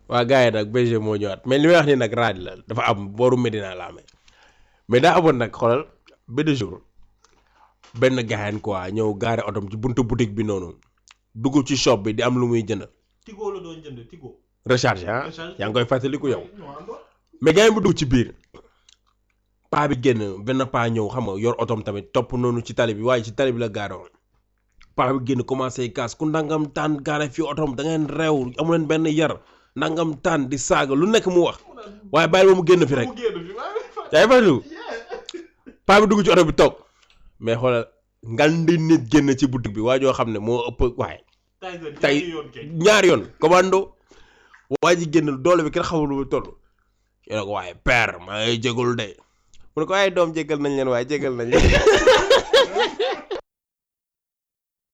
waa gars yi nag BG moo ñëwaat mais li may wax ni nag raaj la dafa am booru Medina la amee mais daa amoon nag xoolal benn jour benn gaayan quoi ñëw gaare otom ci buntu boutique bi noonu dugg ci shop bi di am lu muy jënd Tigo la doon jënd Tigo. recharge ah Recharge. yaa ngi koy fàttaliku yow ñoo àndoon. mais gaayan bi dugg ci biir paa bi génn benn paa ñëw xam nga yor otom tamit topp noonu ci tali bi waaye ci tali bi la gaare woon paa bi génn commencé kaas ku ndangam taan gaare fii otom da ngeen reew amu leen benn yar ndangam taan di saaga lu nekk mu wax waaye bàyyi ba mu génn fi rek mu génn fi waaye fa- yaa ngi fàttaliku Yeah. paa bi dugg ci oto bi toog mais xoolal ngandi nit génn ci boutique bi waa joo xam ne moo ëpp waaye Tyson tey ñaari yoon kay. ñaari yoon commando waa ji génn doole bi kenn xamul lu mu toll ñu ne ko waaye père maa ngi jégalu de mu ne ko waaye doom jégal nañ leen waaye jégal nañ leen